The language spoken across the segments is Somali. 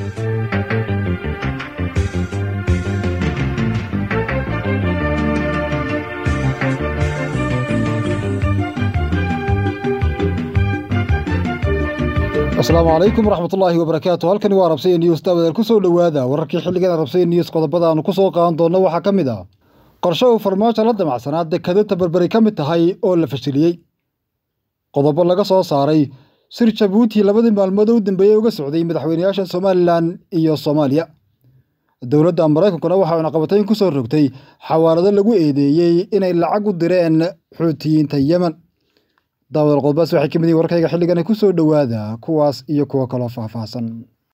asalaamu calaykum waraxmatullaahi wabarakaatu halkani waa rabsaya news daawadaal ku soo dhowaada wararkii xilligan rabsaya news qodobada aanu ku soo qaadan doonno waxaa ka mid ah qorshe uu farmaajo la damacsanaa dekado tabarberi ka mid tahay oo la fashiliyey qodobo laga soo saaray sir jabuuti labadii maalmood u dambeeyey uga socday madaxweynayaasha somalilan iyo soomaaliya dowladda maraykankuna waxaa cunaqabatayn ku soo rogtay xawaalado lagu eedeeyey inay lacag u direen xuutiyiinta yemen daawadaal qodobadaas waxay ka mid yihin warkayga xilligana ku soo dhowaada kuwaas iyo kuwo kaloo faahfaahsan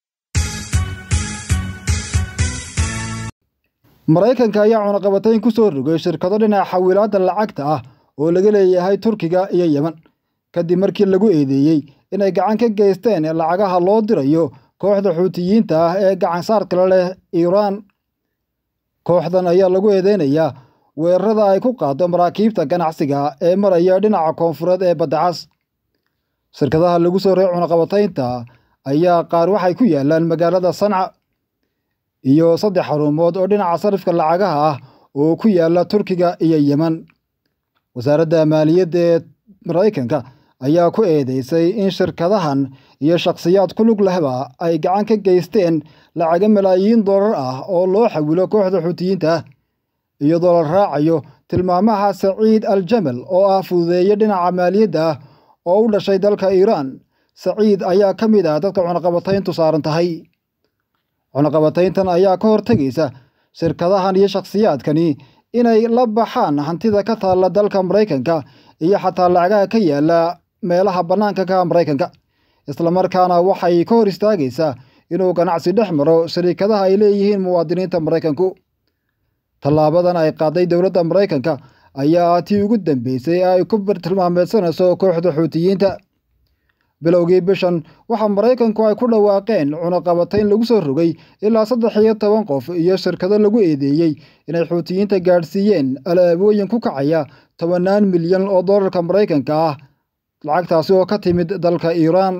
maraykanka ayaa cunaqabatayn ku soo rogay shirkado dhinaca xawilaadda lacagta ah oo laga leeyahay turkiga iyo yemen kadib markii lagu eedeeyey inay gacan ka geysteen lacagaha loo dirayo kooxda xuutiyiinta ah ee gacan saarkala leh iiraan kooxdan ayaa lagu eedeynayaa weerarada ay ku qaado maraakiibta ganacsiga ee maraya dhinaca koonfureed ee baddacas shirkadaha lagu soo reey cunaqabataynta ayaa qaar waxay ku yaalaan magaalada sanca iyo saddex xarumood oo dhinaca sarifka lacagaha ah oo ku yaala turkiga iyo yemen wasaaradda maaliyadda ee maraykanka ayaa ku eedeysay in shirkadahan iyo shakhsiyaad ku lug lehba ay gacan ka geysteen lacaga malaayiin dollar ah oo loo xawilo kooxda xuutiyiinta ah iyadoo la raacayo tilmaamaha saciid al jamal oo ah fududeeye dhinaca maaliyadda ah oo u dhashay dalka iiraan saciid ayaa ka mid ah dadka cunaqabatayntu saaran tahay cunaqabatayntan ayaa ka hortegaysa shirkadahan iyo shakhsiyaadkani inay la baxaan hantida ka taalla dalka maraykanka iyo xataa lacagaha ka yaala meelaha bannaanka ka maraykanka islamarkaana waxay ka hor istaagaysaa inuu ganacsi dhex maro shariikadaha ay leeyihiin muwaadiniinta maraykanku tallaabadan ay qaaday dowladda maraykanka ayaa tii ugu dambeysay ay ku tilmaameysanayso kooxda xuutiyiinta bilowgii bishan waxaa maraykanku ay ku dhawaaqeen cunaqabatayn lagu soo rogay ilaa saddex iyo toban qof iyo shirkado lagu eedeeyey inay xuutiyiinta gaadhsiiyeen alaabooyin ku kacaya tobannaan milyan oo dollarka maraykanka ah lacagtaasi oo ka timid dalka iiraan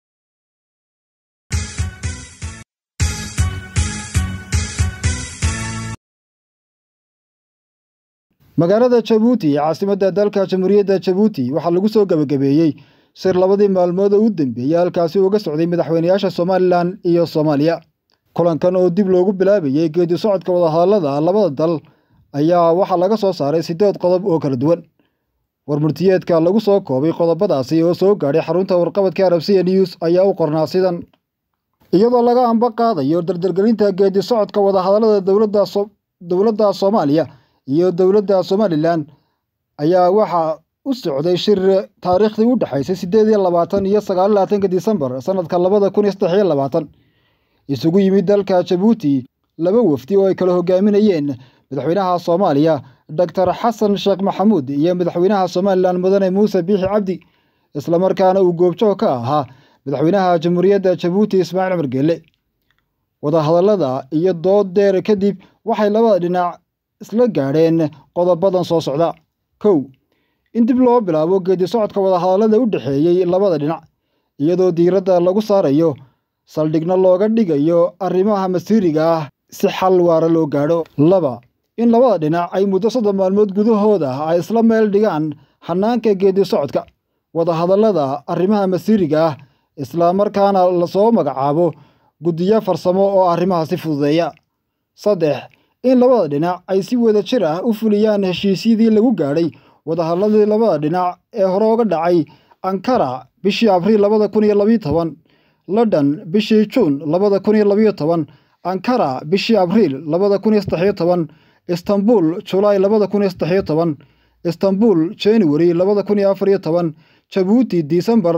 magaalada jabuuti ee caasimadda dalka jamhuuriyadda jabuuti waxaa lagu soo gebagabeeyey shir labadii maalmood oo u dambeeyey halkaasi uga socday madaxweynayaasha somalilan iyo soomaaliya kulankan oo dib loogu bilaabayey geedi socodka wadahadallada labada dal ayaa waxaa laga soo saaray siddeed qodob oo kala duwan warmurtiyeedka lagu soo koobay qodobadaasi oo soo gaadhay xarunta warqabadka arabsiya news ayaa u qornaa sidan iyadoo laga amba qaadayo dardargelinta geedi socodka wadahadallada dowladda dowladda soomaaliya iyo dowladda somalilan ayaa waxaa u socday shir taariikhdii u dhexaysay siddeed iyo labaatan iyo sagaal labaatanka disembar sanadka labada kun iyo saddex iyo labaatan isugu yimid dalka jabuuti laba wafdi oo ay kala hogaaminayeen madaxweynaha soomaaliya doctor xasan sheekh maxamuud iyo madaxweynaha somalilan mudane muuse biixi cabdi islamarkaana uu goobjoog ka ahaa madaxweynaha jamhuuriyadda jabuuti ismaaciil cumar geelle wadahadallada iyo dood deer kadib waxay labada dhinac isla gaadheen qodobadan soo socda kow in dib loo bilaabo geedi socodka wadahadallada u dhexeeyey labada dhinac iyadoo diiradda lagu saarayo saldhigna looga dhigayo arrimaha masiiriga ah si xal waara loo gaadho laba in labada dhinac ay muddo soddon maalmood gudahooda ay isla meel dhigaan xanaanka geedi socodka wadahadallada arrimaha masiiriga ah islamarkaana lasoo magacaabo guddiyo farsamo oo arrimahaasi fududeeya saddex in labada dhinac ay si wada jir ah u fuliyaan heshiisyadii lagu gaadhay wadahadladii labada dhinac ee hore uga dhacay ankara bishii abriil labada kun iyo labiyo toban london bishii juun labada kun iyo labiyo toban ankara bishii abriil labada kun iyo saddexiyo toban istanbul julaay labada kun iyo saddexiyo toban istanbul january labada kun iyo afar iyo toban jabuuti disembar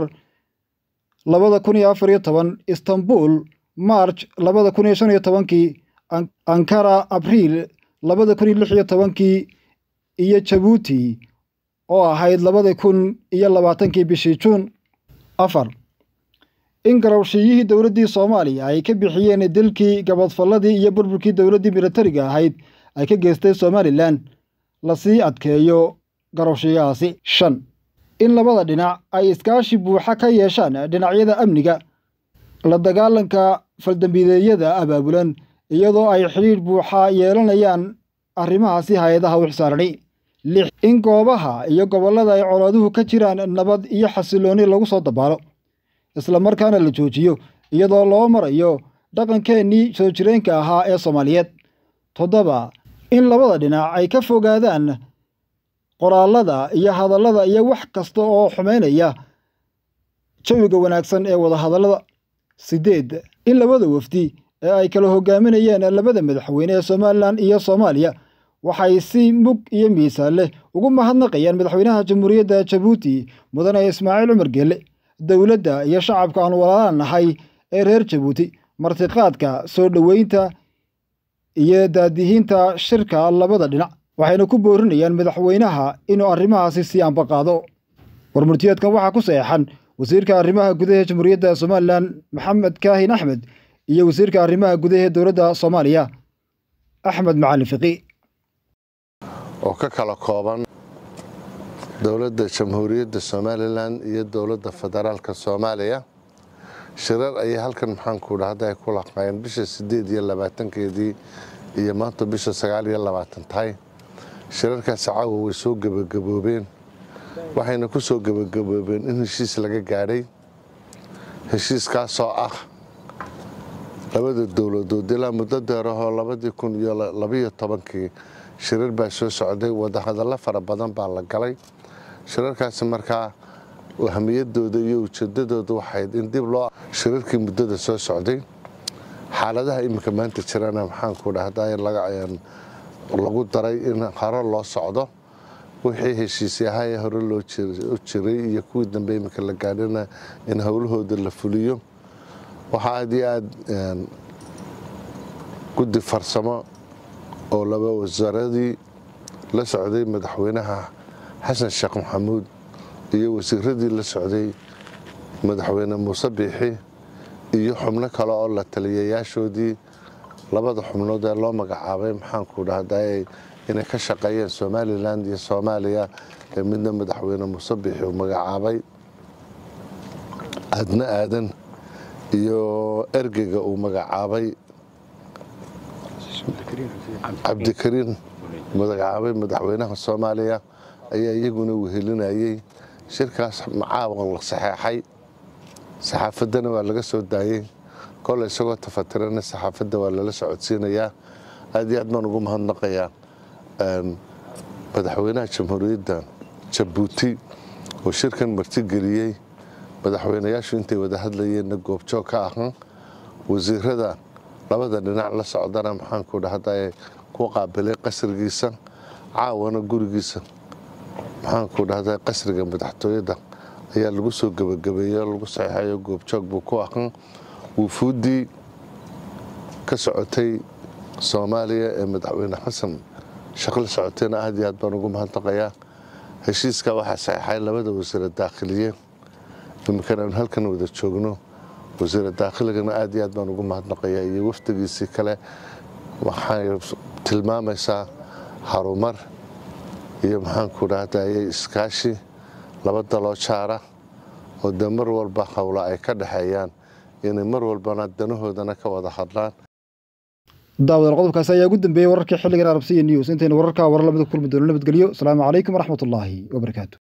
labada kun iyo afar iyo toban istanbul march labada kun iyo shan iyo tobankii ankara abriil labada kun iyo lix iyo tobankii iyo jabuuti oo ahayd labada kun iyo labaatankii bishii juun afar in garowshiyihii dowladdii soomaaliya ay ka bixiyeen dilkii gabadfalladii iyo burburkii dowladdii militariga ahayd ay ka geystay somalilan lasii adkeeyo garowshiyahaasi shan in labada dhinac ay iskaashi buuxa ka yeeshaan dhinacyada amniga la dagaalanka faldambiideedyada abaabulan iyadoo ay xidhiidh buuxa yeelanayaan arrimahaasi hay-adaha u xisaarani lix in goobaha iyo gobollada ay colaaduhu ka jiraan nabad iyo xasilooni lagu soo dabaalo islamarkaana la joojiyo iyadoo loo marayo dhaqankeennii soo jireenka ahaa ee soomaaliyeed toddoba in labada dhinac ay ka fogaadaan qoraallada iyo hadallada iyo wax kasta oo xumaynaya jawiga wanaagsan ee wadahadallada siddeed in labada wafdi ee ay kala hogaaminayeen labada madaxweyne ee somalilan iyo soomaaliya waxay si mug iyo miisaan leh ugu mahadnaqayaan madaxweynaha jamhuuriyadda jabuuti mudane ismaaciil cumar geelle dowladda iyo shacabka aan walaalaan nahay ee reer jabuuti martiqaadka soo dhoweynta iyo daadihiinta shirka labada dhinac waxayna ku boorinayaan madaxweynaha inuu arrimahaasi sii ambaqaado warmurtiyeedkan waxaa ku saxeexan wasiirka arrimaha gudaha jamhuuriyadda somalilan maxamed kaahin axmed iyo wasiirka arrimaha gudaha dowladda soomaaliya axmed macalin fiqi oo ka kala kooban dowladda jamhuuriyadda somalilan iyo dowladda federaalka soomaaliya shirar ayay halkan maxaanku dhahda ay ku laqaayeen bisha sideed iyo labaatankeedii iyo maanta bisha sagaal iyo labaatan tahay shirarkaasi caawa way soo gebagaboobeen waxayna ku soo gebagaboobeen in heshiis laga gaadhay heshiiskaasoo ah labada dowladood ilaa muddo deerahoo labadii kun iyo labayo tobankii shirar baa soo socday wadahadallo fara badan baa la galay shirarkaasi markaa ahmiyadooda iyo ujeedadooda waxayd in dib loo shirarkii muddada soo socday xaaladaha iminka maanta jirana maxaanku dhahda lagu daray in hore loo socdo wixii heshiisyahaye hore loo jiray iyo kuwii dambe iminka la gaadhina in howlahooda la fuliyo waxaa aad iyo aad guddi farsamo oo laba wasaaradii la socday madaxweynaha xasan sheekh maxamuud iyo wasiiradii la socday madaxweyne muuse biixi iyo xubno kale oo la taliyayaashoodii labada xubnood ee loo magacaabay maxaanku dhahday inay ka shaqeeyeen somalilan iyo soomaaliya ee midna madaxweyne muuse biixi uu magacaabay aadna aadan iyo ergeyga uu magacaabay cabdikariin magacaabay madaxweynaha soomaaliya ayaa iyaguna wehelinayey shirkaas macaawan la saxeexay saxaafaddana waa laga soo daayey kole isagoo tafatirana saxaafadda waa lala socodsiinayaa aad iyo aad baan ugu mahadnaqayaa madaxweynaha jamhuuriyadda jabuuti oo shirkan martigeliyey madaxweynayaashu intay wada hadlayeenna goobjoog ka ahan wasiirada labada dhinac la socdana maxaanku dhahda ku qaabilay qasrigiisa caawana gurigiisa maxaanku dhahda qasriga madaxtooyada ayaa lagu soo gebagabeeye lagu saxeexayo goobjoog buu ku ahan wufuuddii ka socotay soomaaliya ee madaxweyne xasan shaqo la socotayna aad iyo aad baan ugu mahadnaqayaa heshiiska waxaa saxeexay labada wasiira daakhiliye iminkana aanu halkan wada joogno wasiira daakhiligana aad iyo aad baan ugu mahadnaqayaa iyo wafdigiisii kale waxay tilmaamaysaa harumar iyo maxaanku dhahdaye iskaashi laba daloo jaara oo dee mar walba howla ay ka dhexeeyaan inay mar walbana danahoodana ka wada hadlaan daawadaal qodobkaasi ayaa ugu dambeeyey wararkii xilligan arabsiya news intaynu wararkaa warar lamida kulmi doono nabadgelyo asalaamu calaykum waraxmatullaahi wabarakaatu